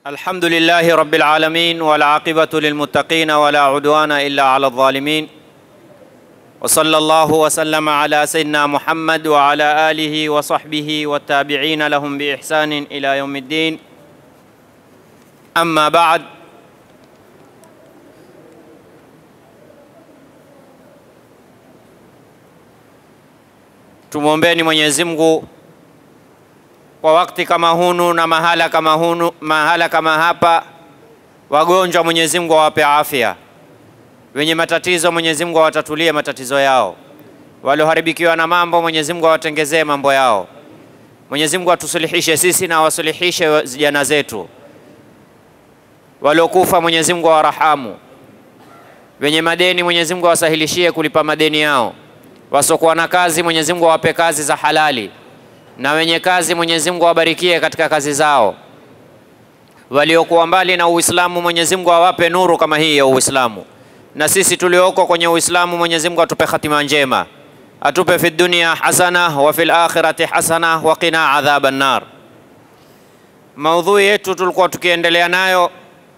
الحمد لله رب العالمين والعاقبة للمتقين ولا عدوان إلا على الظالمين وصلى الله وسلم على سيدنا محمد وعلى آله وصحبه والتابعين لهم بإحسان إلى يوم الدين أما بعد tumwombeni Mwenyezi Mungu kwa wakati kama hunu na mahala kama hunu, mahala kama hapa, wagonjwa Mwenyezi Mungu awape afya, wenye matatizo Mwenyezi Mungu awatatulie matatizo yao, walioharibikiwa na mambo Mwenyezi Mungu awatengezee mambo yao. Mwenyezi Mungu atusulihishe sisi na awasulihishe vijana zetu, waliokufa Mwenyezi Mungu awarahamu, wenye madeni Mwenyezi Mungu awasahilishie kulipa madeni yao, wasiokuwa na kazi Mwenyezi Mungu awape kazi za halali na wenye kazi Mwenyezi Mungu awabarikie katika kazi zao. Waliokuwa mbali na Uislamu Mwenyezi Mungu awape nuru kama hii ya Uislamu, na sisi tulioko kwenye Uislamu Mwenyezi Mungu atupe hatima njema, atupe fi dunia hasana wa fil akhirati hasana wa qina adhaban nar. Maudhui yetu tulikuwa tukiendelea nayo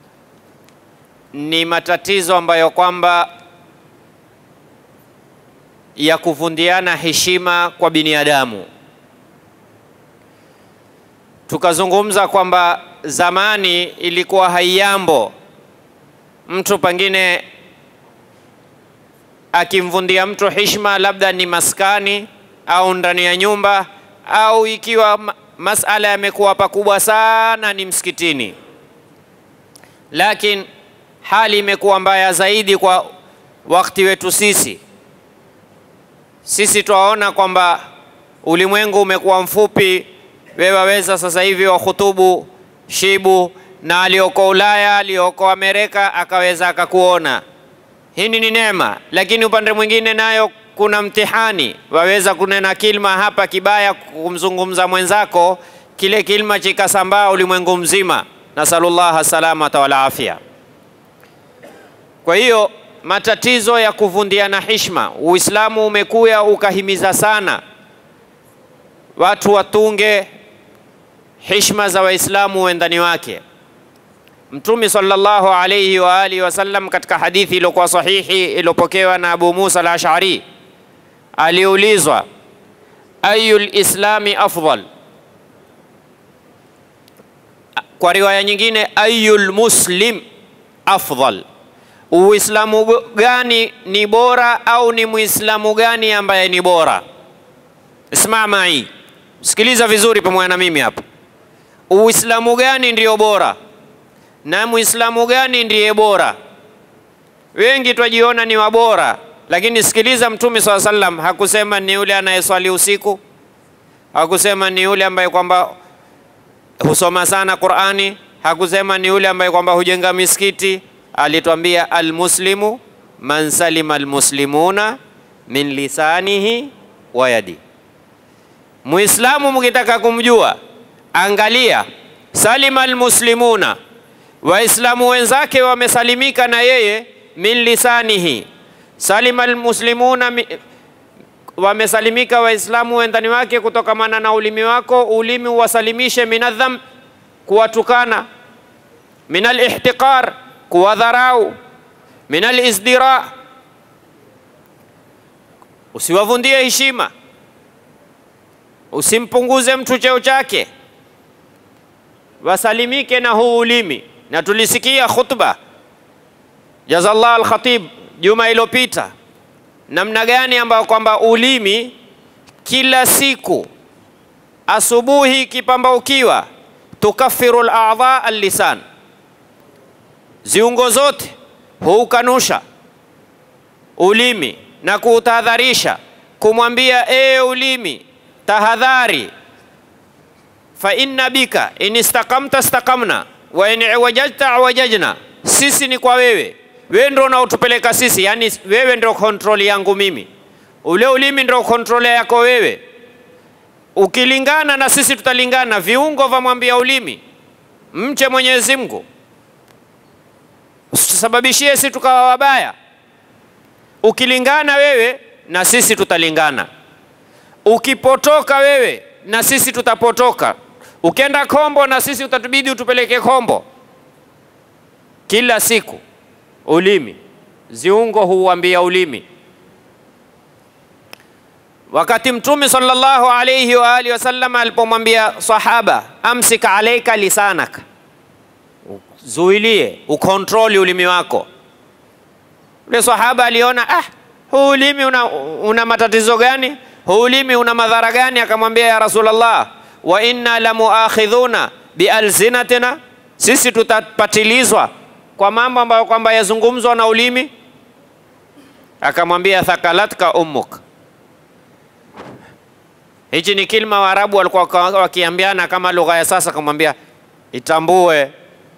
ni matatizo ambayo kwamba ya kuvundiana heshima kwa binadamu tukazungumza kwamba zamani ilikuwa haiyambo mtu pengine akimvundia mtu heshima, labda ni maskani au ndani ya nyumba, au ikiwa masala yamekuwa pakubwa sana ni msikitini. Lakini hali imekuwa mbaya zaidi kwa wakati wetu sisi. Sisi twaona kwamba ulimwengu umekuwa mfupi wewe waweza sasa hivi wahutubu shibu na aliyoko Ulaya aliyoko Amerika akaweza akakuona. Hii ni neema, lakini upande mwingine nayo kuna mtihani. Waweza kunena kilma hapa kibaya kumzungumza mwenzako, kile kilma chikasambaa ulimwengu mzima. Nasalullah salamata wal afya. Kwa hiyo matatizo ya kuvundiana hishma, Uislamu umekuya ukahimiza sana watu watunge heshima za Waislamu wendani wake. Mtume sallallahu alayhi wa alihi wasallam katika hadithi iliyokuwa sahihi iliyopokewa na Abu Musa al-Ash'ari aliulizwa, ayul islami afdal, kwa riwaya nyingine ayul muslim afdal, uislamu gani ni bora au ni muislamu gani ambaye ni bora? Isma mai, sikiliza vizuri pamoja na mimi hapa. Uislamu gani ndio bora na muislamu gani ndiye bora? Wengi twajiona ni wabora, lakini sikiliza, Mtume swalla sallam hakusema ni yule anayeswali usiku, hakusema ni yule ambaye kwamba husoma sana Qur'ani, hakusema ni yule ambaye kwamba hujenga misikiti. Alitwambia almuslimu man salima almuslimuna min lisanihi wa yadi Muislamu mkitaka kumjua, angalia salima almuslimuna, waislamu wenzake wamesalimika na yeye, min lisanihi, salima almuslimuna, wamesalimika waislamu wendani wake kutokamana na ulimi wako. Ulimi uwasalimishe minadham, kuwatukana, min alihtiqar, kuwadharau, min alizdira, usiwavundie heshima usimpunguze mtu cheo chake, wasalimike na huu ulimi. Na tulisikia khutba jazallah al-khatib juma iliyopita, namna gani ambayo kwamba ulimi kila siku asubuhi ikipambaukiwa, tukafiru al-a'dha al-lisan, ziungo zote huukanusha ulimi na kuutahadharisha, kumwambia ee ulimi tahadhari, fa inna bika in istaqamta istaqamna wa in iwajajta awajajna, sisi ni kwa wewe, wewe ndio unaotupeleka sisi, yani wewe ndio kontroli yangu mimi, ule ulimi ndio kontroli yako wewe. Ukilingana na sisi tutalingana, viungo vamwambia ulimi, mche Mwenyezi Mungu, usisababishie sisi tukawa wabaya. Ukilingana wewe na sisi tutalingana ukipotoka wewe na sisi tutapotoka. Ukienda kombo na sisi utatubidi utupeleke kombo. kila siku. Ulimi, ziungo huuambia ulimi. Wakati Mtume sallallahu alayhi wa alihi wasallam alipomwambia sahaba, amsik alaika lisanaka, zuilie ukontroli ulimi wako. Yule sahaba aliona ah, huu ulimi una, una matatizo gani? Huu ulimi una madhara gani? Akamwambia ya Rasulullah, wa inna la muakhidhuna bialsinatina, sisi tutapatilizwa kwa mambo ambayo kwamba yazungumzwa na ulimi. Akamwambia thakalatka ummuk. Hichi ni kilma Waarabu walikuwa wakiambiana kama lugha ya sasa, akamwambia itambue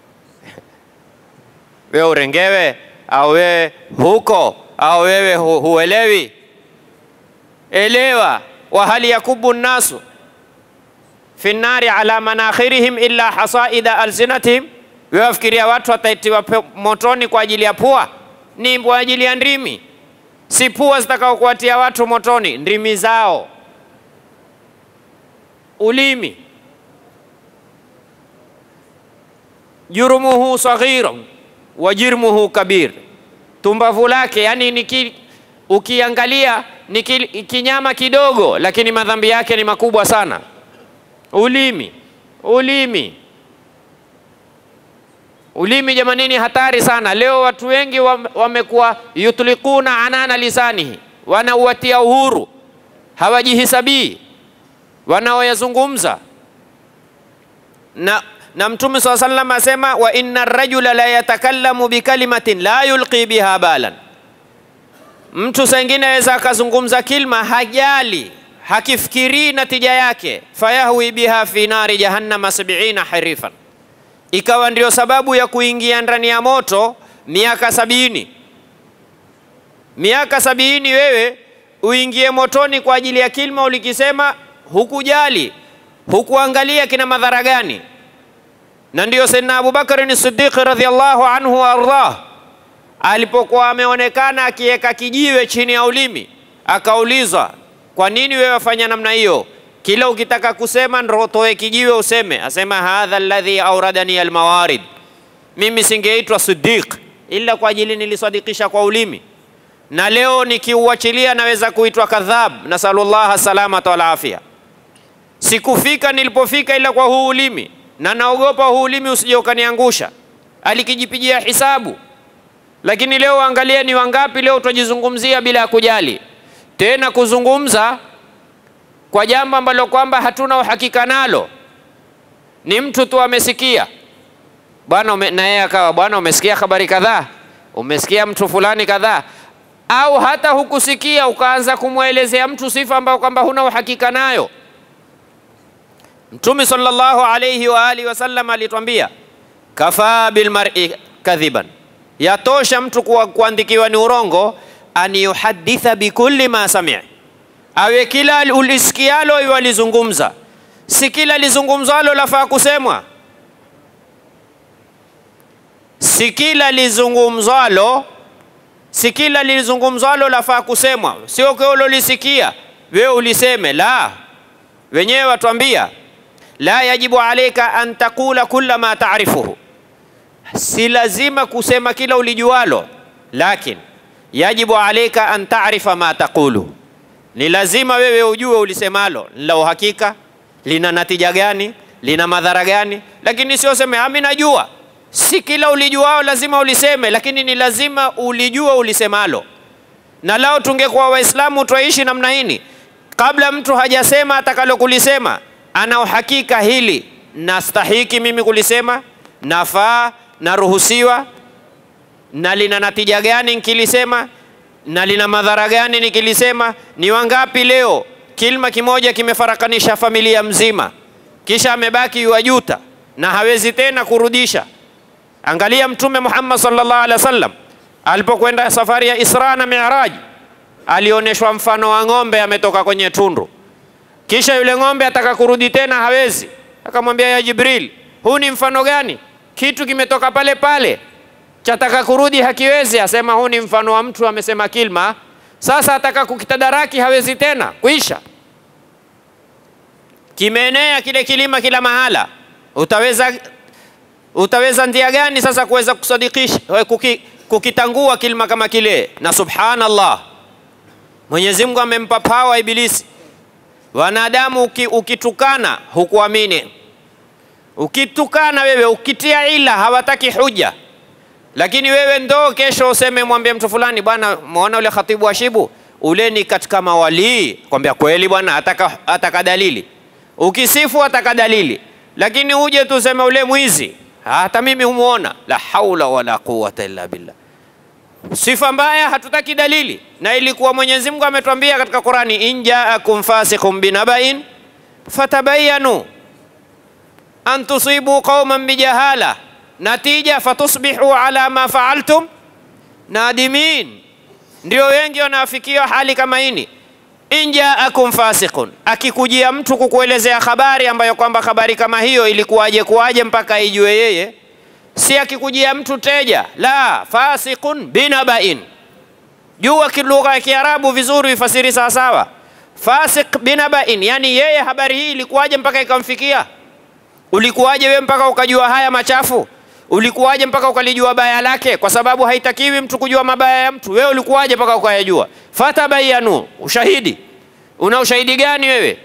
wewe urengewe au wewe huko au wewe hu, huelewi. Elewa, wa hal yakubu nnasu fi nnari ala manakhirihim illa hasaida alsinatihim, wewe wafikiria watu wataitiwa motoni kwa ajili ya pua? Ni kwa ajili ya ndimi, si pua zitakao kuwatia watu motoni, ndimi zao, ulimi. jurumuhu saghirun wa jirmuhu kabir, tumbavu lake yani ni ki, ukiangalia ni ki, kinyama kidogo, lakini madhambi yake ni makubwa sana. Ulimi, ulimi, ulimi jamanini, hatari sana. Leo watu wengi wamekuwa yutlikuna anana lisanihi, wanauatia uhuru, hawajihisabii wanaoyazungumza na na Mtume saa sallam asema wa inna rajula la yatakallamu bikalimatin la yulqi biha balan, mtu sengine aweza akazungumza kilma hajali hakifikirii natija yake, fayahwi biha fi nari jahannama sabina harifan, ikawa ndio sababu ya kuingia ndani ya moto miaka sabini. Miaka sabini wewe uingie motoni kwa ajili ya kilma ulikisema, hukujali hukuangalia kina madhara gani na ndiyo Saidina Abubakar Siddiq radhiallahu anhu waardah, alipokuwa ameonekana akiweka kijiwe chini ya ulimi, akaulizwa kwa nini wewe wafanya namna hiyo? Kila ukitaka kusema ndo toe kijiwe useme. Asema hadha alladhi auradani almawarid, mimi singeitwa Siddiq ila kwa ajili nilisadikisha kwa ulimi, na leo nikiuachilia naweza kuitwa kadhab. Nasalullah salamata wal afia. Sikufika nilipofika ila kwa huu ulimi na naogopa huu ulimi usije ukaniangusha. Alikijipigia hisabu, lakini leo angalia ni wangapi leo tutajizungumzia bila ya kujali tena, kuzungumza kwa jambo ambalo kwamba hatuna uhakika nalo. Ni mtu tu amesikia bwana, na yeye akawa bwana, umesikia habari kadhaa, umesikia mtu fulani kadhaa, au hata hukusikia ukaanza kumwelezea mtu sifa ambayo kwamba huna uhakika nayo. Mtume sallallahu alayhi wa alihi wasallam alitwambia kafaa bilmar'i kadhiban, yatosha mtu kuandikiwa ni urongo, an yuhaditha bikulli ma sami, awe kila ulisikialo iwe alizungumza, si kila lizungumzalo lafaa kusemwa, si kila lizungumzalo si kila lizungumzalo lafaa kusemwa, sio kwa ulolisikia wewe uliseme. La, wenyewe watwambia la yajibu alaika an taqula kulla ma taarifuhu, si lazima kusema kila ulijualo, lakin yajibu alaika an taarifa ma taqulu, ni lazima wewe ujue ulisemalo la uhakika, lina natija gani, lina madhara gani, lakini sio seme ami najua. Si kila ulijuao lazima uliseme, lakini ni lazima ulijua ulisemalo. Na lao tungekuwa Waislamu twaishi namna hini, kabla mtu hajasema atakalo kulisema ana uhakika hili nastahiki mimi kulisema, nafaa, naruhusiwa, na lina natija gani nikilisema, na lina madhara gani nikilisema. Ni wangapi leo kilma kimoja kimefarakanisha familia mzima, kisha amebaki yuajuta na hawezi tena kurudisha. Angalia Mtume Muhammad sallallahu alaihi wasallam alipokwenda safari ya Isra na Mi'raj, alioneshwa mfano wa ng'ombe ametoka kwenye tundu kisha yule ng'ombe ataka kurudi tena hawezi. Akamwambia ya Jibril, huu ni mfano gani? Kitu kimetoka pale pale chataka kurudi hakiwezi. Asema huu ni mfano wa mtu amesema kilma, sasa ataka kukitadaraki hawezi tena, kuisha. Kimeenea kile kilima kila mahala, utaweza Utaweza njia gani sasa kuweza kusadikisha kuki, kukitangua kilima kama kile? Na subhanallah, Mwenyezi Mungu amempa pawa Ibilisi. Wanadamu uki, ukitukana hukuamini, ukitukana wewe ukitia ila hawataki huja, lakini wewe ndo kesho useme mwambie mtu fulani, bwana, muona ule khatibu wa Shibu ule ni katika mawalii, kwambia kweli bwana, ataka, ataka dalili. Ukisifu ataka dalili, lakini uje tu useme ule mwizi, hata mimi humuona. La haula wala quwwata illa billah. Sifa mbaya hatutaki dalili, na ilikuwa Mwenyezi Mungu ametuambia katika Qurani, in jaakum fasiqun binabain fatabayanu an tusibu qauman bijahala natija fatusbihu ala ma faaltum nadimin. Ndio wengi wanafikia hali kama hini. In jaakum fasiqun, akikujia mtu kukuelezea habari ambayo kwamba habari kama hiyo ilikuwaje kuwaje mpaka ijue yeye si akikujia mtu teja, la fasiqun binabain. Jua kilugha ya Kiarabu vizuri, ifasiri sawasawa. Fasiq binabain, yani yeye habari hii ilikuwaje mpaka ikamfikia? Ulikuwaje wewe mpaka ukajua haya machafu? Ulikuwaje mpaka ukalijua baya lake? Kwa sababu haitakiwi mtu kujua mabaya ya mtu. Wewe ulikuwaje mpaka ukayajua? Fatabayanu, ushahidi. Una ushahidi gani wewe?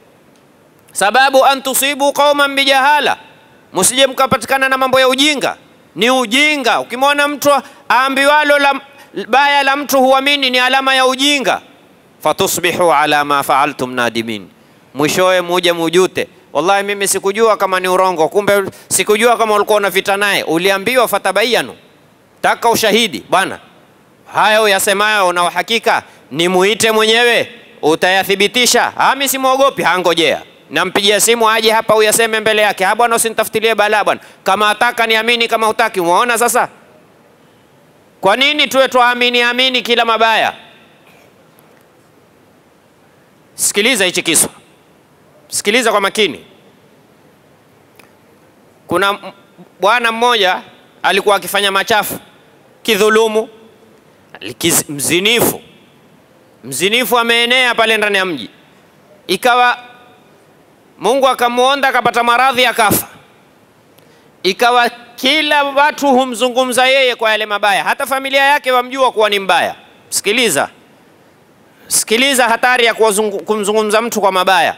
Sababu an tusibu qauman bijahala Msije mkapatikana na mambo ya ujinga. Ni ujinga. Ukimwona mtu aambiwalo la baya la mtu huamini, ni alama ya ujinga. Fatusbihu ala ma faaltum nadimin, mwishowe muje mujute, wallahi mimi sikujua kama ni urongo, kumbe sikujua kama ulikuwa unavita naye. Uliambiwa fatabayanu, taka ushahidi bwana. Haya uyasemayo una uhakika, ni muite mwenyewe, utayathibitisha. Mimi simwogopi, hangojea nampigia simu aje hapa uyaseme mbele yake. Ha bwana, usinitafutilie balaa bwana, kama ataka niamini, kama utaki. Umeona sasa, kwa nini tuwe twaamini amini kila mabaya? Sikiliza hichi kiswa, sikiliza kwa makini. Kuna bwana mmoja alikuwa akifanya machafu, kidhulumu, mzinifu. Mzinifu ameenea pale ndani ya mji, ikawa Mungu akamuonda akapata maradhi akafa. Ikawa kila watu humzungumza yeye kwa yale mabaya, hata familia yake wamjua kuwa ni mbaya. Sikiliza, sikiliza hatari ya kumzungumza mtu kwa mabaya.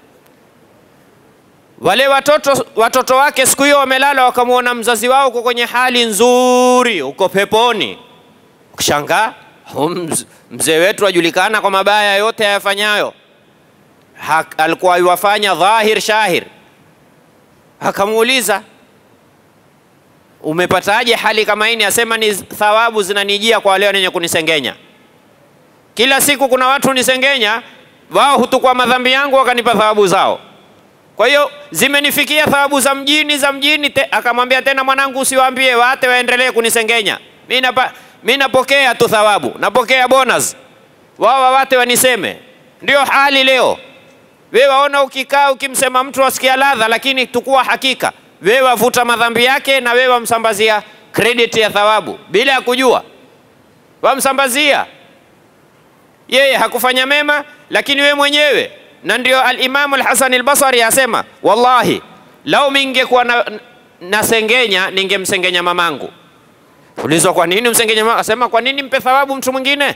Wale watoto, watoto wake siku hiyo wamelala, wakamwona mzazi wao uko kwenye hali nzuri, uko peponi. Ukishangaa, mzee wetu ajulikana kwa mabaya yote ayafanyayo alikuwa iwafanya dhahir shahir. Akamuuliza, umepataje hali kama hii? Asema ni thawabu zinanijia kwa wale wenye kunisengenya. Kila siku kuna watu nisengenya, wao hutukua madhambi yangu wakanipa thawabu zao. Kwa hiyo zimenifikia thawabu za mjini za mjini te. Akamwambia tena, mwanangu, usiwaambie waate waendelee kunisengenya, mimi napokea tu thawabu, napokea bonus, wao wawate waniseme. Ndio hali leo. Wewe waona, ukikaa ukimsema mtu asikia ladha, lakini tukua hakika wewe wavuta madhambi yake na wewe wamsambazia credit ya thawabu bila ya kujua, wamsambazia yeye hakufanya mema, lakini wewe mwenyewe. Na ndio al-Imam al-Hasan al-Basri asema, wallahi lau mingekuwa na, nasengenya ningemsengenya mamangu. Ulizwa, kwa nini msengenya mamangu? Asema, kwa nini mpe thawabu mtu mwingine?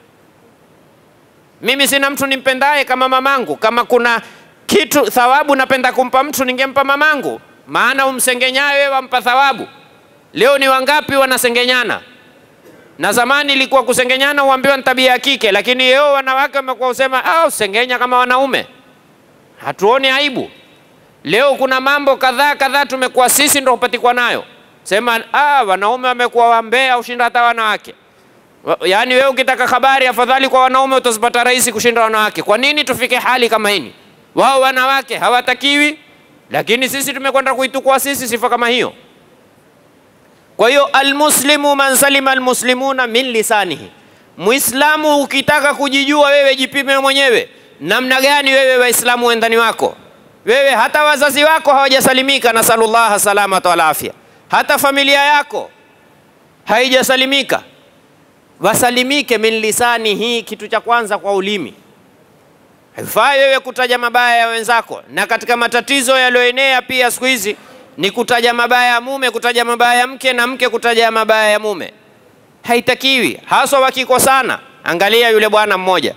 Mimi sina mtu nimpendaye kama mamangu. Kama kuna kitu thawabu napenda kumpa mtu, ningempa mamangu, maana umsengenyaye wewe wampa thawabu. Leo ni wangapi wanasengenyana? Na zamani ilikuwa kusengenyana uambiwa ni tabia ya kike, lakini leo wanawake wamekuwa usema ah, usengenya kama wanaume, hatuoni aibu. Leo kuna mambo kadhaa kadhaa tumekuwa sisi ndo upatikwa nayo, sema ah, wanaume wamekuwa wambea ushinda hata wanawake. Yaani wewe ukitaka habari afadhali kwa wanaume utazipata rahisi kushinda wanawake. Kwa nini tufike hali kama hini? Wao wanawake hawatakiwi, lakini sisi tumekwenda kuitukua sisi sifa kama hiyo. Kwa hiyo almuslimu man salima almuslimuna min lisanihi, Muislamu ukitaka kujijua wewe, jipime mwenyewe namna gani wewe Waislamu wendani wako wewe, hata wazazi wako hawajasalimika, nasalullah salamata wal afya, hata familia yako haijasalimika wasalimike min lisanihi, kitu cha kwanza kwa ulimi. Haifai wewe kutaja mabaya ya wenzako, na katika matatizo yaliyoenea pia siku hizi ni kutaja mabaya ya mume, kutaja mabaya ya mke, na mke kutaja mabaya ya mume. Haitakiwi, haswa wakikosana. Angalia yule bwana mmoja,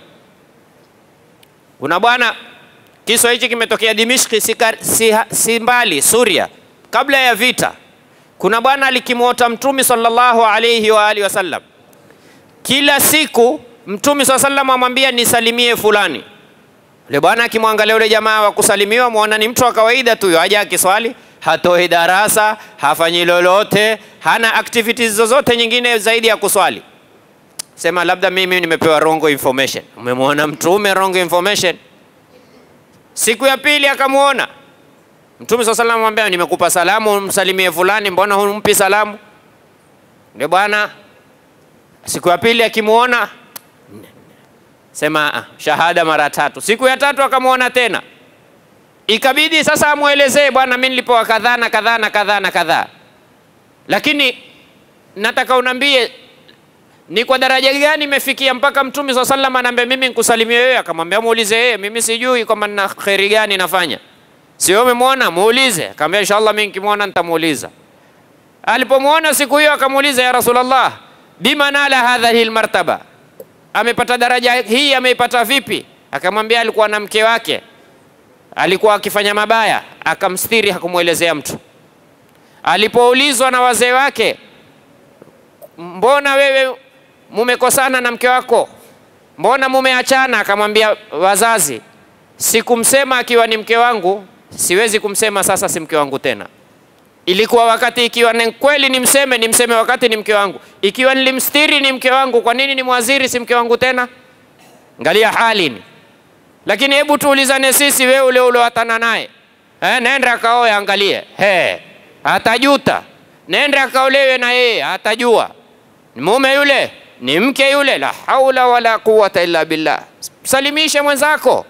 kuna bwana, kisa hichi kimetokea Dimishki, si, si, si mbali Suria, kabla ya vita. Kuna bwana alikimwota Mtume sallallahu alayhi wa alihi wasallam, kila siku Mtume sallallahu alayhi wasallam amwambia nisalimie fulani. Yule bwana akimwangalia yule jamaa wa kusalimiwa, muona ni mtu wa kawaida tu, aja akiswali, hatoi darasa, hafanyi lolote, hana activities zozote nyingine zaidi ya kuswali. Sema labda mimi nimepewa wrong information. Umemwona mtume wrong information. Siku ya pili akamwona Mtume swalla sallam amwambia, nimekupa salamu, msalimie fulani, mbona humpi salamu? Ndio bwana, siku ya pili akimwona sema shahada mara tatu. Siku ya tatu akamwona tena, ikabidi sasa amwelezee, bwana, mimi nilipewa kadhaa na kadhaa na kadhaa na kadhaa, lakini nataka unambie ni kwa daraja gani imefikia mpaka Mtume swalla sallam anaambia mimi nikusalimie wewe? Akamwambia muulize yeye, mimi sijui kwamba nina kheri gani nafanya Sio umemwona muulize. Akamwambia inshallah mimi nikimwona nitamuuliza. Alipomwona siku hiyo akamuuliza ya Rasulullah, bima nala hadhihi almartaba, amepata daraja hii ameipata vipi? Akamwambia alikuwa na mke wake, alikuwa akifanya mabaya, akamstiri, hakumwelezea mtu. Alipoulizwa na wazee wake, mbona wewe mumekosana na mke wako, mbona mumeachana? Akamwambia wazazi, sikumsema akiwa ni mke wangu siwezi kumsema sasa si mke wangu tena. Ilikuwa wakati ikiwa ni kweli nimseme, nimseme wakati ni mke wangu. Ikiwa nilimstiri ni mke wangu, kwa nini nimwaziri si mke wangu tena? Angalia hali ni. Lakini hebu tuulizane sisi, wewe ule uliowatana naye eh, nenda akaoe, angalie he, atajuta. Nenda akaolewe na yeye, atajua ni mume yule ni mke yule. La haula wala quwata illa billah. Salimishe mwenzako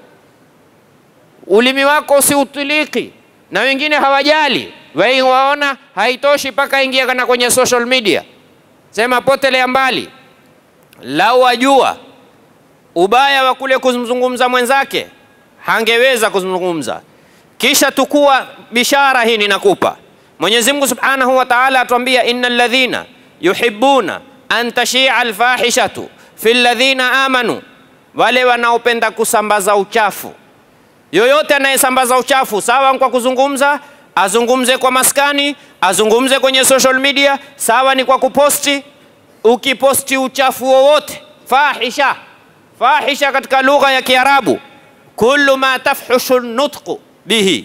ulimi wako usiutiliki, na wengine hawajali, wengi waona haitoshi mpaka ingia kana kwenye social media, sema potelea mbali. Lau wajua ubaya wa kule kumzungumza mwenzake, hangeweza kuzungumza. Kisha tukua bishara hii ninakupa. Mwenyezi Mungu Subhanahu wa Ta'ala atuambia, innal ladhina yuhibbuna an tashia alfahishatu fi alladhina amanu, wale wanaopenda kusambaza uchafu yoyote anayesambaza uchafu sawa kwa kuzungumza, azungumze kwa maskani, azungumze kwenye social media, sawa ni kwa kuposti. Ukiposti uchafu wowote, fahisha fahisha katika lugha ya Kiarabu, kullu ma tafhushu nutqu bihi,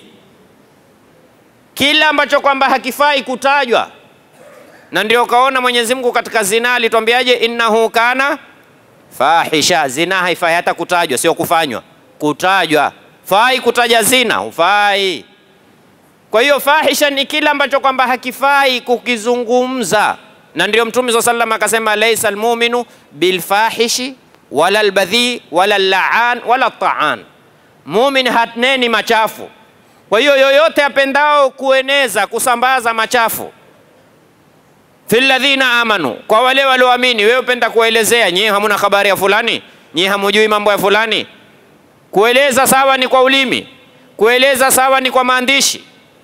kila ambacho kwamba hakifai kutajwa. Na ndio kaona Mwenyezi Mungu katika zina alitwambiaje, innahu kana fahisha. Zina haifai hata kutajwa, sio kufanywa, kutajwa fai kutaja zina, hufai. Kwa hiyo fahisha ni kila ambacho kwamba hakifai kukizungumza, na ndio Mtume swalla sallam akasema, laisa almuminu bilfahishi wala albadhi wala laan wala taan, mumin hatneni machafu. Kwa hiyo yoyote apendao kueneza kusambaza machafu fi ladhina amanu, kwa wale walioamini. Wewe upenda kuelezea, nyie hamuna habari ya fulani, nyie hamujui mambo ya fulani Kueleza sawa ni kwa ulimi, kueleza sawa ni kwa maandishi.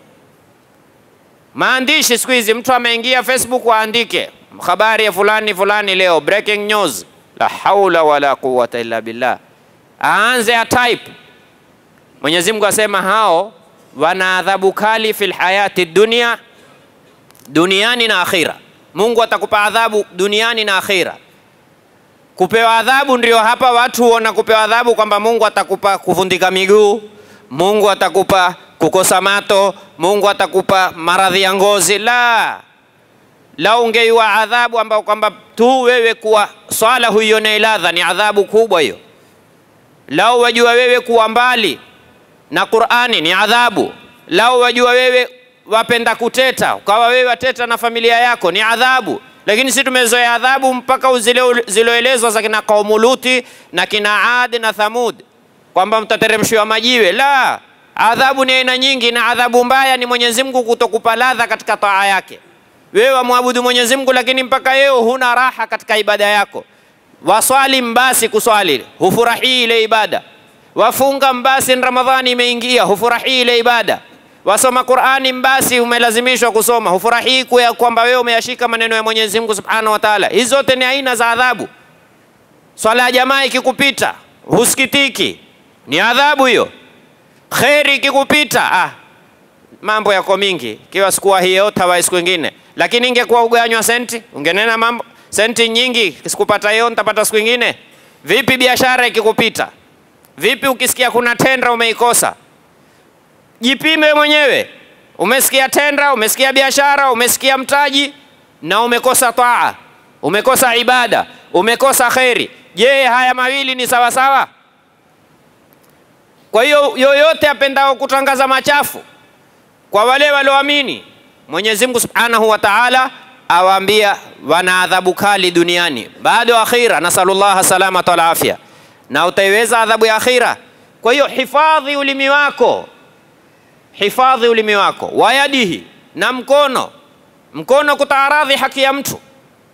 Maandishi siku hizi mtu ameingia Facebook aandike habari ya fulani fulani leo, breaking news. La haula wala quwwata illa billah, aanze a type. Mwenyezi Mungu asema hao wana adhabu kali fil hayati dunia, duniani na akhira. Mungu atakupa adhabu duniani na akhira. Kupewa adhabu ndio hapa watu huona kupewa adhabu kwamba Mungu atakupa kuvundika miguu, Mungu atakupa kukosa mato, Mungu atakupa maradhi ya ngozi. La, lau ungeiwa adhabu ambao kwamba tu wewe kuwa swala huione ladha, ni adhabu kubwa hiyo. Lau wajua wewe kuwa mbali na Qur'ani ni adhabu. Lau wajua wewe wapenda kuteta, ukawa wewe wateta na familia yako ni adhabu lakini si tumezoea adhabu mpaka ziloelezwa za kina kaumu Luti na kina Adi na Thamud kwamba mtateremshiwa majiwe. La, adhabu ni aina nyingi, na adhabu mbaya ni Mwenyezi Mungu kutokupa ladha katika taa yake. Wewe wamwabudu Mwenyezi Mungu, lakini mpaka yeo huna raha katika ibada yako. Waswali mbasi kuswali, hufurahii ile ibada. Wafunga mbasi, Ramadhani imeingia, hufurahii ile ibada. wasoma Qur'ani basi umelazimishwa kusoma, hufurahii kuya kwamba wewe umeyashika maneno ya Mwenyezi Mungu Subhanahu wa Ta'ala. Hizi zote ni aina za adhabu. Swala ya jamaa ikikupita husikitiki, ni adhabu hiyo. Kheri ikikupita, ah, mambo yako mingi, kiwa sikuwa hiyo tawa siku ingine, lakini ingekuwa uganywa senti, ungenena mambo senti nyingi, sikupata hiyo nitapata siku ingine. Vipi biashara ikikupita? Vipi ukisikia kuna tenda umeikosa? Jipime mwenyewe. Umesikia tenda, umesikia biashara, umesikia mtaji na umekosa taa, umekosa ibada, umekosa kheri. Je, haya mawili ni sawa sawa? Kwa hiyo yoyote apendao kutangaza machafu kwa wale walioamini, Mwenyezi Mungu Subhanahu wa Ta'ala awaambia wana adhabu kali duniani, bado akhira, nasalullah salamata wal afya, na utaiweza adhabu ya akhira. Kwa hiyo hifadhi ulimi wako, hifadhi ulimi wako, wayadihi, na mkono. Mkono kutaaradhi haki ya mtu,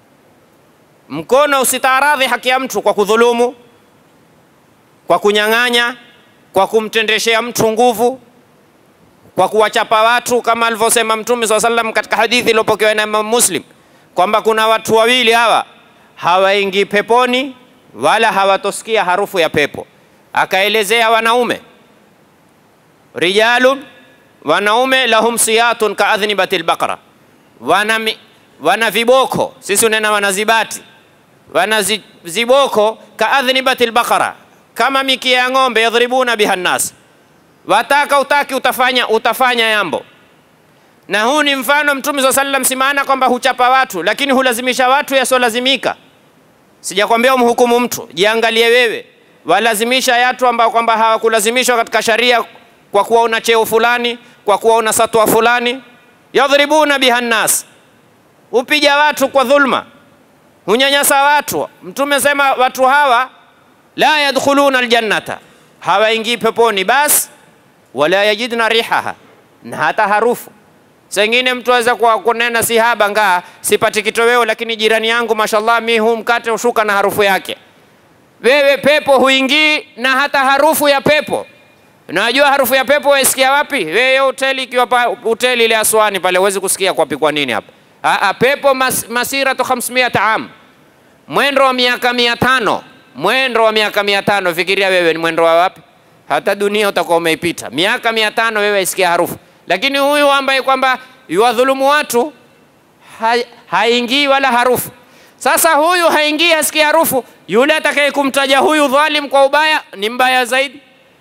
mkono usitaaradhi haki ya mtu kwa kudhulumu, kwa kunyang'anya, kwa kumtendeshea mtu nguvu, kwa kuwachapa watu kama alivyosema Mtume swalla sallam katika hadithi iliyopokewa na Imam Muslim kwamba kuna watu wawili hawa hawaingii peponi wala hawatosikia harufu ya pepo. Akaelezea wanaume, rijalun, wanaume lahum siyatun kaadhnibatil baqara, wana, mi- wana viboko, sisi unena wana zibati, wana zi, ziboko kaadhnibatil baqara, kama mikia ya ng'ombe, yadhribuna biha nnas wataka utaki utafanya, utafanya yambo. Na huu ni mfano Mtume swalla sallam, si maana kwamba huchapa watu, lakini hulazimisha watu yasiolazimika. Sijakwambia umhukumu mtu, jiangalie wewe. Walazimisha watu ambao kwamba hawakulazimishwa katika sharia kwa kuwa una cheo fulani, kwa kuwa una satwa fulani. Yadhribuna biha nnas, hupiga watu kwa dhulma, hunyanyasa watu. Mtume sema watu hawa la yadkhuluna aljannata, hawaingii peponi basi wala yajidna rihaha, na hata harufu. Sengine mtu aweza kwa kunena si haba ngaa sipati kitoweo, lakini jirani yangu mashallah, mi huu mkate ushuka na harufu yake. Wewe pepo huingii na hata harufu ya pepo. Unajua harufu ya pepo waisikia wapi? Wewe hoteli ikiwa pa, hoteli ile Aswani pale huwezi kusikia kwapi. Kwa nini hapa? Aa, pepo mas, masiratu 500 am, mwendo wa miaka mia tano mwendo wa miaka mia tano Fikiria wewe ni mwendo wa wapi? Hata dunia utakuwa umeipita miaka mia tano wewe isikia harufu. Lakini huyu ambaye kwamba yuwadhulumu watu ha, haingii wala harufu. Sasa huyu haingii hasikia harufu, yule atakaye kumtaja huyu dhalim kwa ubaya ni mbaya zaidi.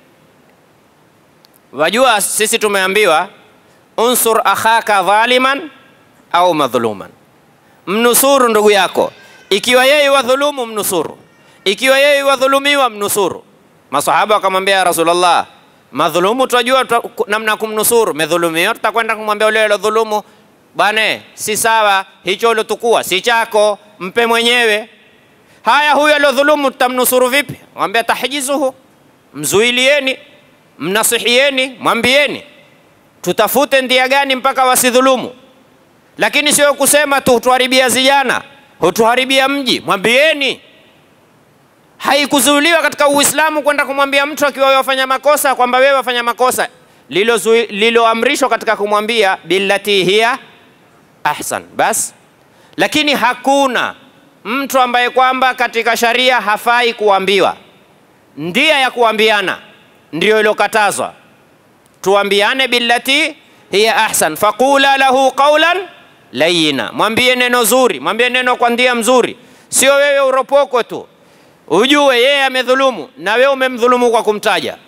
Wajua, sisi tumeambiwa unsur akhaka dhaliman au madhuluman, mnusuru ndugu yako, ikiwa yeye wadhulumu mnusuru, ikiwa yeye wadhulumiwa mnusuru. Masahaba wakamwambia ya Rasulullah, madhulumu tunajua tu- namna kumnusuru, medhulumiwa tutakwenda kumwambia ule alodhulumu, bwana, si sawa, hicho ulotukua si chako, mpe mwenyewe. Haya, huyu aliodhulumu tutamnusuru vipi? Mwambia tahjizuhu, mzuilieni, mnasihieni, mwambieni tutafute ndia gani mpaka wasidhulumu, lakini sio kusema tu hutuharibia zijana, hutuharibia mji. Mwambieni. Haikuzuiliwa katika Uislamu kwenda kumwambia mtu akiwa wafanya makosa kwamba wewe wafanya makosa, Lilozui- liloamrishwa katika kumwambia billati hiya ahsan bas, lakini hakuna mtu ambaye kwamba katika sharia hafai kuambiwa. Ndia ya kuambiana ndiyo ilokatazwa tuambiane billati hiya ahsan, faqula lahu qawlan layina, mwambie neno zuri, mwambie neno kwa ndia mzuri, sio wewe uropoko tu, ujue yeye amedhulumu na wewe umemdhulumu kwa kumtaja.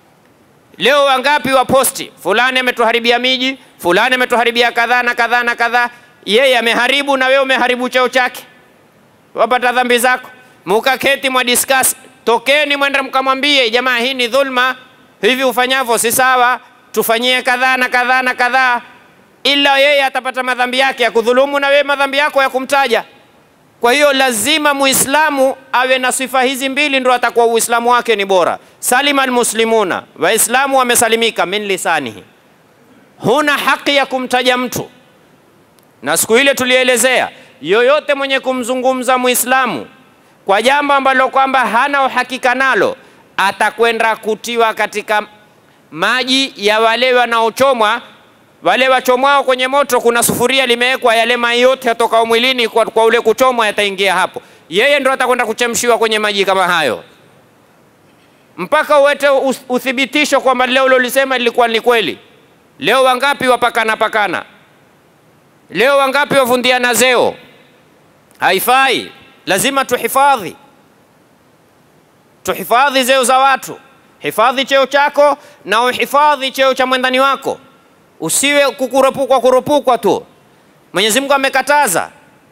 Leo wangapi wa posti, fulani ametuharibia miji, fulani ametuharibia kadhaa na kadhaa na kadhaa. Yeye ameharibu na wewe umeharibu cheo chake, wapata dhambi zako. Mukaketi mwa discuss, tokeni mwende mkamwambie jamaa, hii ni dhulma, hivi ufanyavyo si sawa, tufanyie kadhaa na kadhaa na kadhaa, ila yeye atapata madhambi yake ya kudhulumu na wewe madhambi yako ya kumtaja. Kwa hiyo lazima Muislamu awe na sifa hizi mbili, ndo atakuwa Uislamu wake ni bora. Salima almuslimuna, Waislamu wamesalimika min lisanihi, huna haki ya kumtaja mtu. Na siku ile tulielezea, yoyote mwenye kumzungumza Muislamu kwa jambo ambalo kwamba hana uhakika nalo, atakwenda kutiwa katika maji ya wale wanaochomwa wale wachomwao kwenye moto, kuna sufuria limewekwa, yale mai yote yatokao mwilini kwa, kwa ule kuchomwa yataingia hapo. Yeye ndo atakwenda kuchemshiwa kwenye maji kama hayo, mpaka uwete us- uthibitisho kwamba leo ulolisema lilikuwa ni kweli. Leo wangapi wapakana pakana? Leo wangapi wavundiana zeo? Haifai, lazima tuhifadhi, tuhifadhi zeo za watu. Hifadhi cheo chako na uhifadhi cheo cha mwendani wako, usiwe kukurupukwa kurupukwa tu. Mwenyezi Mungu amekataza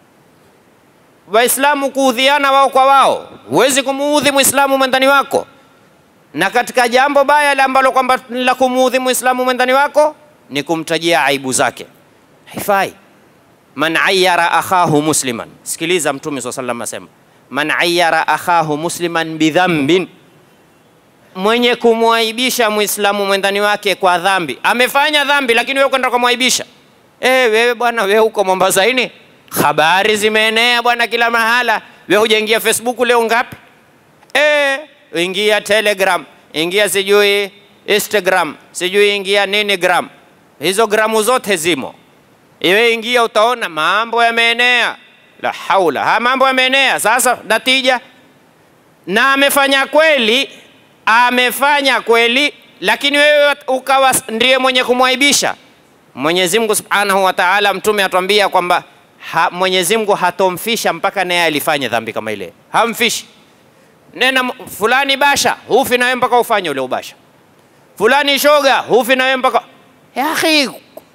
Waislamu kuudhiana wao kwa wao. Huwezi kumuudhi Muislamu mwendani wako, na katika jambo baya la ambalo kwamba ni la kumuudhi Muislamu mwendani wako ni kumtajia aibu zake, haifai. Man ayyara akhahu musliman, sikiliza Mtume swalla sallam asema, man ayyara akhahu musliman bidhambin, mwenye kumwaibisha Muislamu mwendani wake kwa dhambi, amefanya dhambi, lakini wewe kwenda kumwaibisha. Eh, wewe bwana, wewe huko Mombasaini, habari zimeenea bwana kila mahala. Wewe hujaingia Facebook leo ngapi? Eh, ingia Telegram, ingia sijui Instagram, sijui ingia nini gram, hizo gramu zote zimo. Iwe ingia, utaona mambo yameenea. La haula, ha mambo yameenea. Sasa natija, na amefanya kweli, amefanya kweli, lakini wewe ukawa ndiye mwenye kumwaibisha. Mwenyezi Mungu Subhanahu wa Ta'ala, mtume atuambia kwamba ha, Mwenyezi Mungu hatomfisha mpaka naye alifanye dhambi kama ile, hamfishi. Nena m- fulani basha, hufi na wewe mpaka ufanye ule ubasha. Fulani shoga, hufi na wewe mpaka ya akhi,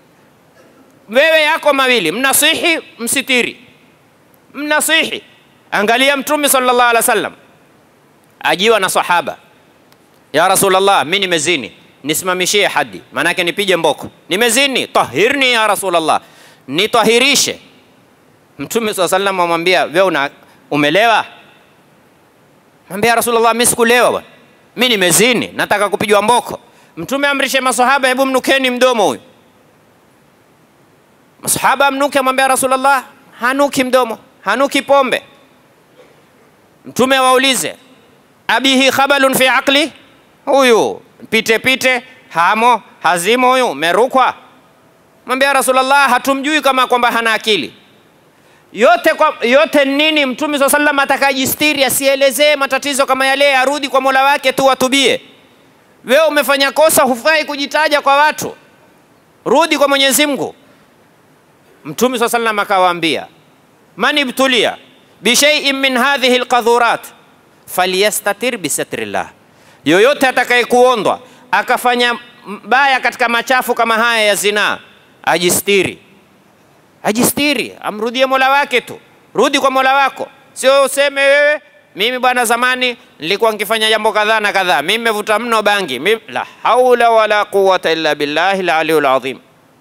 wewe yako mawili, mnasihi msitiri, mnasihi. Angalia Mtume sallallahu alaihi wasallam ajiwa na sahaba, ya Rasulullah, mimi nimezini, nisimamishie hadi, maanake nipige mboko. Nimezini, tahirni ya Rasulullah, nitahirishe. Mtume sallallahu alaihi wasallam amwambia, wewe una umelewa? Mwambia Rasulullah, mimi sikulewa bwana, mimi nimezini, nataka kupigwa mboko. Mtume amrishe masahaba, hebu mnukeni mdomo huyu. Masahaba amnuke, amwambia Rasulullah, hanuki mdomo, hanuki pombe. Mtume awaulize, abihi khabalun fi aqli, huyu pite pite, hamo hazimo, huyu merukwa. Mwambia Rasulullah, hatumjui kama kwamba hana akili yote kwa, yote nini? Mtume swalla sallam atakajistiri, asielezee matatizo kama yale, arudi kwa mola wake tu, atubie. Wewe umefanya kosa, hufai kujitaja kwa watu, rudi kwa Mwenyezi Mungu. Mtume swalla sallam akawaambia, man ibtulia bishaiin min hadhihi alqadhurat falyastatir bisatrillah, yoyote atakayekuondwa akafanya baya katika machafu kama haya ya zinaa, ajistiri ajistiri, amrudie mola wake tu. Rudi kwa mola wako, sio useme wewe, mimi bwana, zamani nilikuwa nikifanya jambo kadhaa na kadhaa, mimi nimevuta mno bangi. Mimi, la haula wala quwwata illa billahi aliyul azim.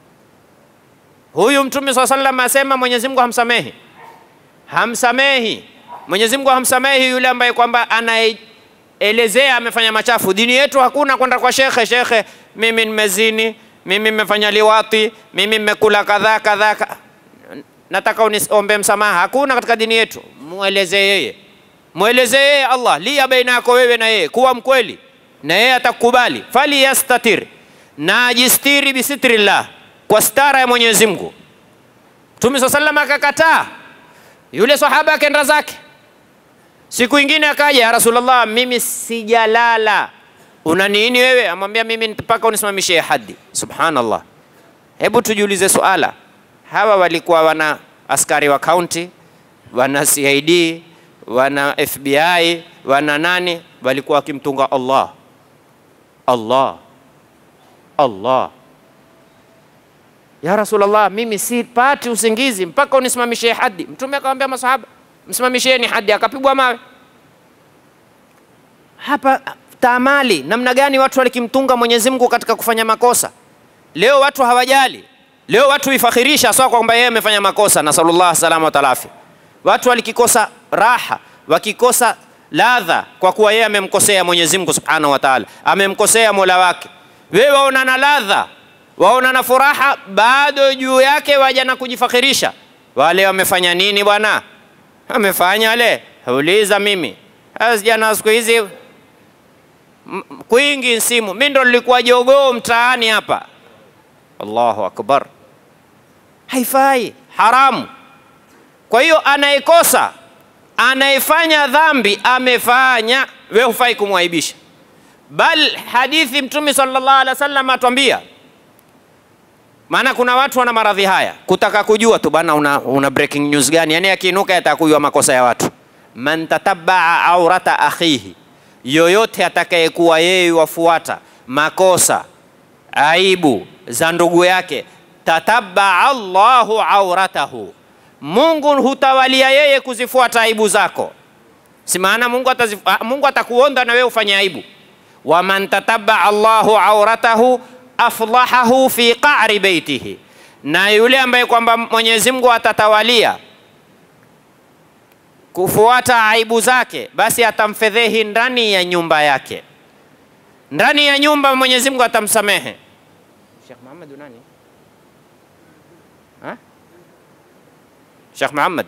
Huyu Mtume swalla sallam asema Mwenyezi Mungu hamsamehi, hamsamehi. Mwenyezi Mungu hamsamehi yule ambaye kwamba anaelezea amefanya machafu. Dini yetu hakuna kwenda kwa shekhe, shekhe, mimi nimezini, mimi nimefanya liwati, mimi nimekula kadhaa kadhaa ka- nataka uniombe msamaha. Hakuna katika dini yetu. Mweleze yeye, mweleze yeye Allah, lia baina yako wewe na yeye, kuwa mkweli na yeye atakukubali. Fali yastatir, na ajistiri bisitrillah, kwa stara ya Mwenyezi Mungu. Mtume swalla sallam akakataa, yule sahaba akaenda zake. Siku ingine akaja, ya Rasulullah, mimi sijalala, una nini wewe? Amwambia mimi mpaka unisimamishie hadi. Subhanallah. Hebu tujiulize suala, hawa walikuwa wana askari wa kaunti, wana CID, wana FBI, wana nani, walikuwa wakimtunga Allah, Allah, Allah. Ya Rasulullah, mimi sipati usingizi mpaka unisimamishie hadi. Mtume akamwambia masahaba, msimamisheni hadi, akapigwa mawe. Hapa taamali namna gani watu walikimtunga Mwenyezi Mungu katika kufanya makosa. Leo watu hawajali, leo watu huifakhirisha sawa kwamba yeye amefanya makosa, nasallallahu salama wa talafi. Watu walikikosa raha, wakikosa ladha kwa kuwa yeye amemkosea Mwenyezi Mungu subhanahu wa taala, amemkosea mola wake. Wewe waona na ladha, waona na furaha, bado juu yake waja na kujifakhirisha. Wale wamefanya nini bwana? Wamefanya wale, uliza mimi. Sasa Jana siku hizi M- kwingi nsimu, mi ndo nilikuwa jogoo mtaani hapa. Allahu akbar, haifai, haramu. Kwa hiyo anayekosa, anayefanya dhambi amefanya, we hufai kumwaibisha. Bal hadithi Mtume sallallahu alaihi wasallam atuambia, maana kuna watu wana maradhi haya, kutaka kujua tu bana, una, una breaking news gani? Yani akiinuka yataka kujua makosa ya watu. Man tatabaa aurata akhihi, yoyote atakayekuwa yeye wafuata makosa aibu za ndugu yake, tatabaa Allahu auratahu, Mungu hutawalia yeye kuzifuata aibu zako. Si maana Mungu, atazif, ah, Mungu atakuonda na wewe ufanye aibu. Waman tatabaa Allahu auratahu aflahahu fi qa'ri baitihi, na yule ambaye kwamba Mwenyezi Mungu atatawalia kufuata aibu zake, basi atamfedhehi ndani ya nyumba yake. Ndani ya nyumba Mwenyezi Mungu atamsamehe. Sheikh Muhammad nani? Ha? Sheikh Muhammad.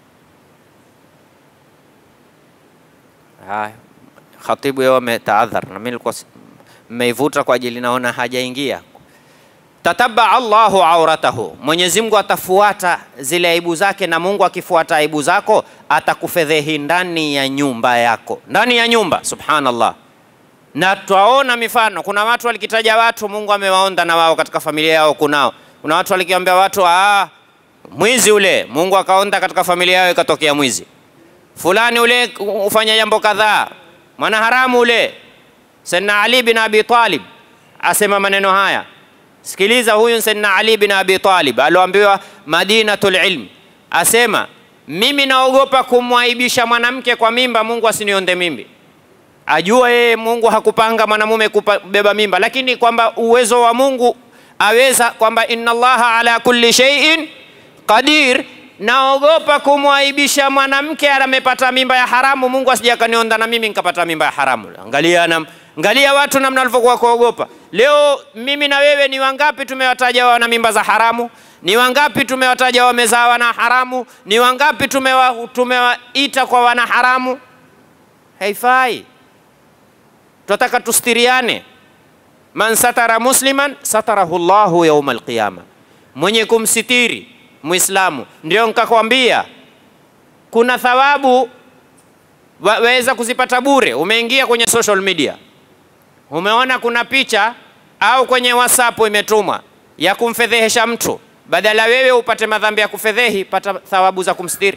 Haya, khatibu yeye ametaadhar na mimi nilikuwa si- mmeivuta kwa ajili naona hajaingia. Tatabaa Allahu auratahu, Mwenyezi Mungu atafuata zile aibu zake, na Mungu akifuata aibu zako atakufedhehi ndani ya nyumba yako, ndani ya nyumba. Subhanallah. Na twaona mifano, kuna watu walikitaja watu Mungu amewaonda na wao katika familia yao. Kunao kuna watu walikiambia watu ah, mwizi ule, Mungu akaonda katika familia yao ikatokea mwizi fulani, ule ufanya jambo kadhaa, mwana haramu ule. Sayyidina Ali bin Abi Talib asema maneno haya. Sikiliza, huyu Sayyidina Ali bin Abi Talib alioambiwa Madinatul Ilm, asema mimi naogopa kumwaibisha mwanamke kwa mimba, Mungu asinionde mimbi ajua yeye Mungu hakupanga mwanamume kubeba mimba, lakini kwamba uwezo wa Mungu aweza kwamba inna Allaha ala kulli shay'in qadir. Naogopa kumwaibisha mwanamke amepata mimba ya haramu, Mungu asije akanionda na mimi nikapata mimba ya haramu. Angalia nam, angalia watu namna walivyokuwa kuogopa. Leo mimi na wewe ni wangapi tumewataja wana mimba za haramu? Ni wangapi tumewataja wamezaa wana haramu? Ni wangapi tumewa, tumewaita kwa wana haramu? Haifai. Tunataka tustiriane. Man satara musliman satarahu Allahu yauma alqiyama, mwenye kumsitiri Muislamu. Ndio nikakwambia kuna thawabu wa- waweza kuzipata bure. Umeingia kwenye social media, umeona kuna picha au kwenye WhatsApp imetumwa ya kumfedhehesha mtu, badala wewe upate madhambi ya kufedhehi, pata thawabu za kumstiri.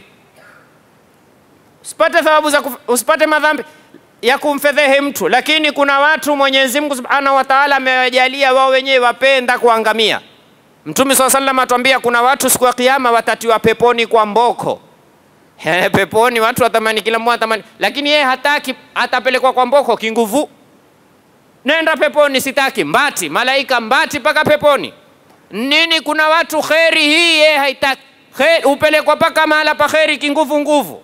Usipate thawabu za kuf, usipate madhambi ya kumfedhehe mtu, lakini kuna watu Mwenyezi Mungu Subhanahu wa Ta'ala amewajalia wao wenyewe wapenda kuangamia. Mtume swalla sallam atuambia kuna watu siku ya kiyama watatiwa peponi kwa mboko. He, peponi watu watamani, kila mmoja atamani, lakini yeye hataki, atapelekwa kwa mboko kinguvu. Nenda peponi, sitaki mbati, malaika mbati mpaka peponi. Nini? Kuna watu kheri hii yeye haitaki, kheri upelekwa mpaka mahala pa kheri kinguvu nguvu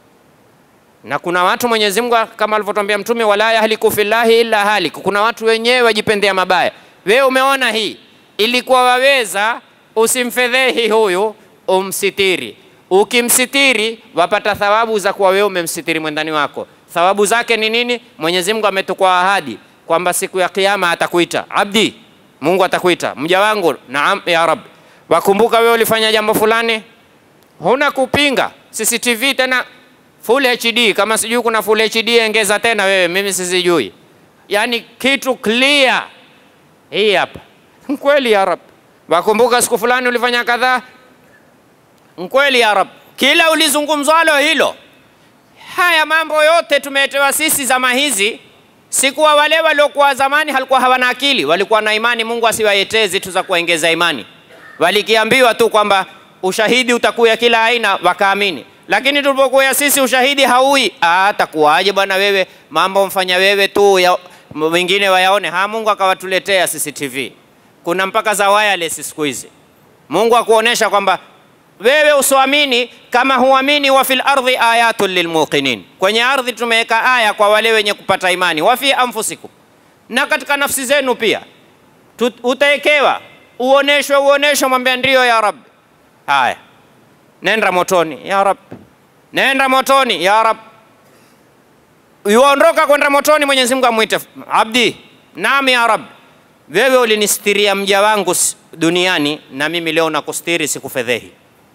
na kuna watu Mwenyezi Mungu kama alivyotwambia Mtume, wala yahliku fillahi illa halik. Kuna watu wenyewe wajipendea mabaya. Wewe umeona hii, ilikuwa waweza usimfedhehi huyu, umsitiri. Ukimsitiri wapata thawabu za kuwa wewe umemsitiri mwendani wako. Thawabu zake ni nini? Mwenyezi Mungu ametukwa ahadi kwamba siku ya Kiyama atakuita abdi, Mungu atakuita mja wangu, naam ya Rab, wakumbuka wewe ulifanya jambo fulani, huna kupinga. CCTV tena full HD, kama sijui kuna full HD ongeza tena wewe, mimi sisijui. Yani kitu clear. Hii hapa kweli ya Rab, wakumbuka siku fulani ulifanya kadhaa, kweli ya Rab, kila ulizungumzwalo hilo. Haya mambo yote tumetewa sisi zama hizi, sikuwa wale waliokuwa zamani halikuwa hawana akili, walikuwa na imani. Mungu asiwayetee zitu za kuongeza imani, walikiambiwa tu kwamba ushahidi utakuya kila aina, wakaamini lakini tulipokuya sisi ushahidi haui. Ah, takuwaje bwana wewe, mambo mfanya wewe tu ya, wengine wayaone. Ha, Mungu akawatuletea CCTV, kuna mpaka za wireless siku hizi. Mungu akuonesha kwamba wewe usioamini, kama huamini, wa fil ardhi ayatun lilmuqinin, kwenye ardhi tumeweka aya kwa wale wenye kupata imani. Wa fi anfusikum, na katika nafsi zenu pia utaekewa, uoneshwe, uoneshwe, mwambia ndio ya Rabbi. Haya, nenda motoni ya Rab, nenda motoni ya Rab. yuondoka kwenda motoni, Mwenyezi Mungu amwite abdi, naam ya Rab, wewe ulinistiria mja wangu s- duniani, na mimi leo nakustiri, sikufedhehi.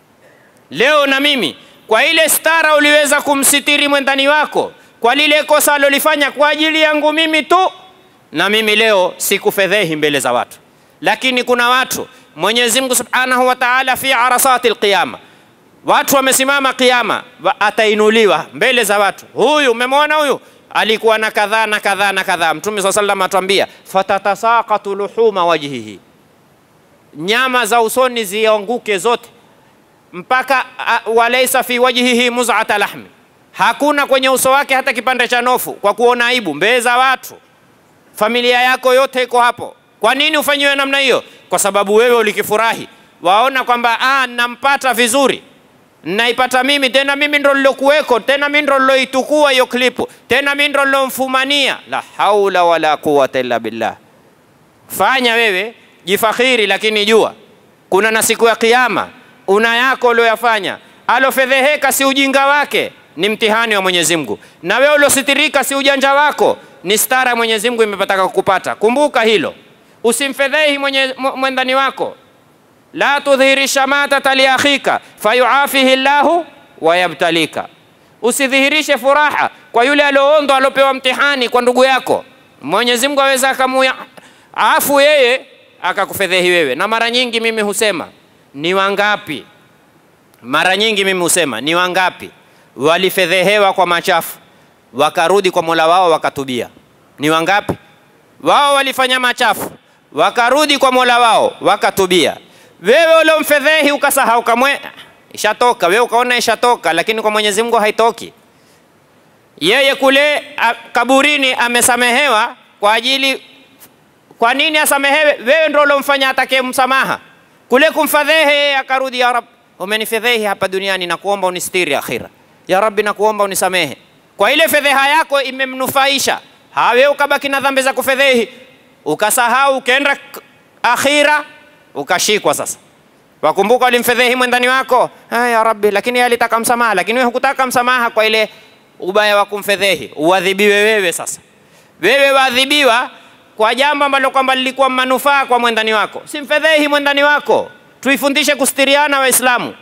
Leo na mimi kwa ile stara uliweza kumsitiri mwendani wako, kwa lile kosa alolifanya kwa ajili yangu mimi tu, na mimi leo sikufedhehi mbele za watu. Lakini kuna watu Mwenyezi Mungu Subhanahu wa Ta'ala fi arasati alqiyama, watu wamesimama kiyama, wa- atainuliwa mbele za watu. Huyu umemwona huyu alikuwa na kadhaa na kadhaa na kadhaa. Mtume swalla sallam atuambia fatatasaqatu luhuma wajhihi, nyama za usoni zianguke zote mpaka a, walaisa fi wajhihi muz'ata lahmi, hakuna kwenye uso wake hata kipande cha nofu, kwa kuona aibu mbele za watu. Familia yako yote iko hapo. Kwa nini ufanyiwe namna hiyo? Kwa sababu wewe ulikifurahi, waona kwamba ah, nampata vizuri, naipata mimi tena, mimi ndo lilokuweko tena, mimi ndo liloitukua hiyo klipu tena, mimi ndo lilomfumania. La haula wala quwwata illa billah. Fanya wewe jifakhiri, lakini jua kuna na siku ya Kiyama una yako ulioyafanya. Alofedheheka si ujinga wake, ni mtihani wa Mwenyezi Mungu, na wewe uliositirika si ujanja wako, ni stara ya Mwenyezi Mungu imepataka kukupata. Kumbuka hilo, usimfedhehi mwenye- mw- mwendani wako. La tudhhiri shamatata liakhika fayuafihi llahu wayabtalika, usidhihirishe furaha kwa yule alioondwa aliopewa mtihani kwa ndugu yako. Mwenyezi Mungu aweza akamuya afu yeye akakufedhehi wewe. Na mara nyingi mimi husema ni wangapi, mara nyingi mimi husema ni wangapi walifedhehewa kwa machafu wakarudi kwa Mola wao wakatubia? Ni wangapi wao walifanya machafu wakarudi kwa Mola wao wakatubia? Wewe uliomfedhehi ukasahau kamwe, ishatoka wewe ukaona ishatoka, lakini kwa Mwenyezi Mungu haitoki. Yeye kule a, kaburini amesamehewa kwa ajili kwa nini asamehewe? Wewe ndio uliomfanya atake msamaha kule kumfadhehe, yeye akarudi, ya Rab, umenifedhehi hapa duniani, na kuomba unistiri akhira. Ya Rabbi, na kuomba unisamehe. Kwa ile fedheha yako imemnufaisha, hawe ukabaki na dhambi za kufedhehi, ukasahau, ukaenda k- akhira, ukashikwa sasa wakumbuka ulimfedhehi mwendani wako ah, ya Rabbi, lakini yeye alitaka msamaha, lakini wewe hukutaka msamaha kwa ile ubaya wa kumfedhehi, uadhibiwe wewe sasa. Wewe waadhibiwa kwa jambo ambalo kwamba lilikuwa manufaa kwa mwendani wako. Simfedhehi mwendani wako, tuifundishe kustiriana Waislamu.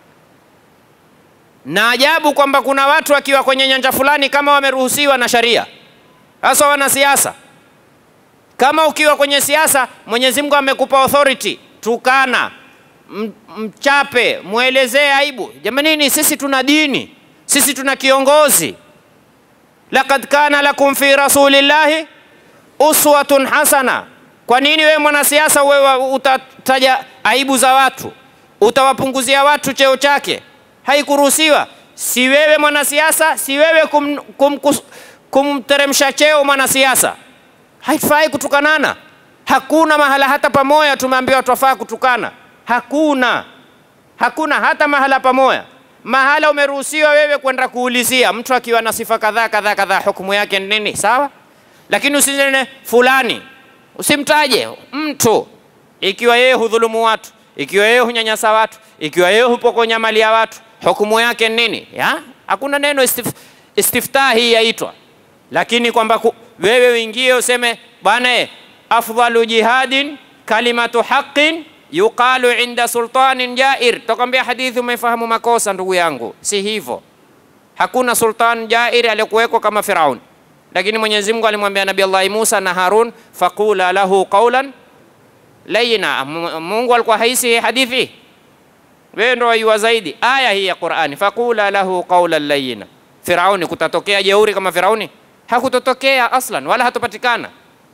Na ajabu kwamba kuna watu wakiwa kwenye nyanja fulani kama wameruhusiwa na sharia, hasa wanasiasa kama ukiwa kwenye siasa, Mwenyezi Mungu amekupa authority, tukana, m- mchape, mwelezee aibu. Jamanini, sisi tuna dini, sisi tuna kiongozi. Laqad kana lakum fi rasulillahi uswatun hasana. Kwa nini wewe mwanasiasa wewe utataja aibu za watu, utawapunguzia watu cheo chake? Haikuruhusiwa. Si wewe mwanasiasa, si wewe kum, kum, kus- kumteremsha cheo mwanasiasa haifai kutukanana. Hakuna mahala hata pamoja tumeambiwa twafaa kutukana, hakuna, hakuna hata mahala pamoja. Mahala umeruhusiwa wewe kwenda kuulizia mtu akiwa na sifa kadhaa kadhaa kadhaa, hukumu yake ni nini? Sawa, lakini usinene fulani, usimtaje mtu ikiwa yeye hudhulumu watu, ikiwa yeye hunyanyasa watu, ikiwa yeye hupokonya mali ya watu, hukumu yake ni nini? Ya? Hakuna neno istif, istiftah hii yaitwa lakini kwamba ku- wewe uingie useme bwana eh, afdalu jihadin kalimatu haqin yuqalu inda sultanin jair. Takwambia hadithi umefahamu makosa, ndugu yangu, si hivyo. Hakuna sultan jair aliyekuwekwa kama Firaun, lakini Mwenyezi Mungu alimwambia Nabii Allah Musa na Harun, faqula lahu qawlan layina. M- Mungu alikuwa haisi hii hadithi, wewe ndo waiwa zaidi aya hii ya Qur'ani, faqula lahu qawlan layina. Firauni, kutatokea jeuri kama Firauni? Hakutotokea aslan, wala hatopatikana.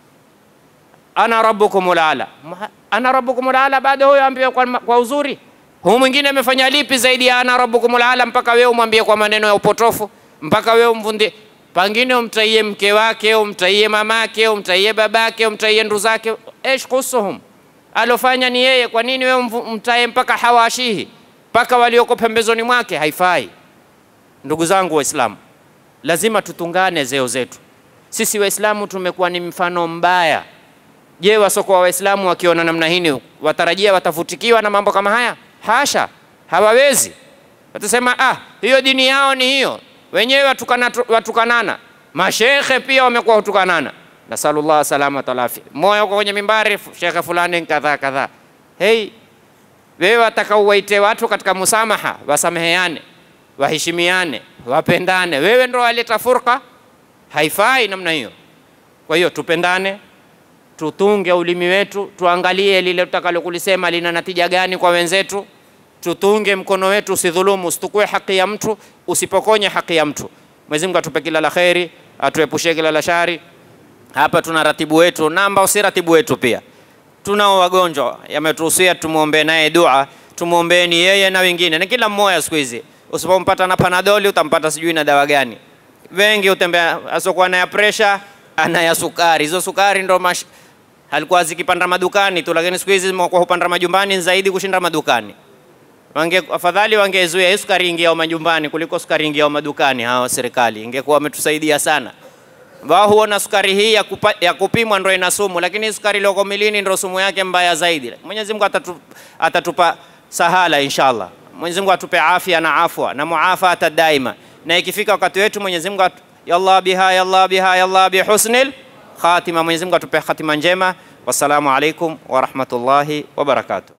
Ana rabbukumul ala, Ma- ana rabbukumul ala, bado huyo ambiwe kwa, kwa uzuri. Huu mwingine amefanya lipi zaidi ya ana rabbukumul ala, mpaka wewe umwambie kwa maneno ya upotofu, mpaka wewe umvundie pangine umtaie mke wake, umtaie mamake, umtaie babake, umtaie ndu zake. Esh kusuhum, alofanya ni yeye. Kwa nini wewe umvu- umtaie mpaka hawashihi, mpaka walioko pembezoni mwake? Haifai. Ndugu zangu Waislamu, lazima tutungane zeo zetu. Sisi Waislamu tumekuwa ni mfano mbaya. Je, wasokoa Waislamu wakiona namna hii watarajia watavutikiwa na mambo kama haya? Hasha, hawawezi. Watasema ah, hiyo dini yao ni hiyo, wenyewe watukana, watukanana. Mashekhe pia wamekuwa hutukanana, nasalullah salamata wal afia. Moyo uko kwenye mimbari, shekhe fulani kadhaa kadhaa. Hei, wewe wataka uwaite watu katika musamaha, wasameheane, waheshimiane, wapendane, wewe ndo waleta furqa? Haifai namna hiyo. Kwa hiyo tupendane, tutunge ulimi wetu, tuangalie lile tutakalo kulisema lina natija gani kwa wenzetu, tutunge mkono wetu, usidhulumu, usitukue haki ya mtu, usipokonye haki ya mtu. Mwenyezi Mungu atupe kila la kheri, atuepushie kila la shari. Hapa tuna ratibu wetu na ambao si ratibu wetu pia tunao wagonjwa, yametuhusia tumwombee naye dua, tumwombeeni yeye na wengine, na kila mmoja siku hizi. Usipompata na panadoli utampata sijui na dawa gani. Wengi utembea asokuwa na ya presha, ana ya sukari. Hizo sukari ndo mash... halikuwa zikipanda madukani tu, lakini siku hizi zimekuwa hupanda majumbani zaidi kushinda madukani. Wange, afadhali wangezuia hii sukari ingiao majumbani kuliko sukari ingiao madukani. Hawa serikali ingekuwa wametusaidia sana wao huona sukari hii ya, kupa, ya kupimwa ndo ina sumu, lakini sukari iliyoko milini ndo sumu yake mbaya zaidi. Mwenyezi Mungu atatu, atatupa sahala inshallah. Mwenyezi Mungu atupe afya na afwa na muafata daima, na ikifika wakati wetu Mwenyezi Mungu atu, yallah biha yallah biha yallah bihusnil khatima. Mwenyezi Mungu atupe khatima njema. Wassalamu alaikum wa rahmatullahi wa barakatuh.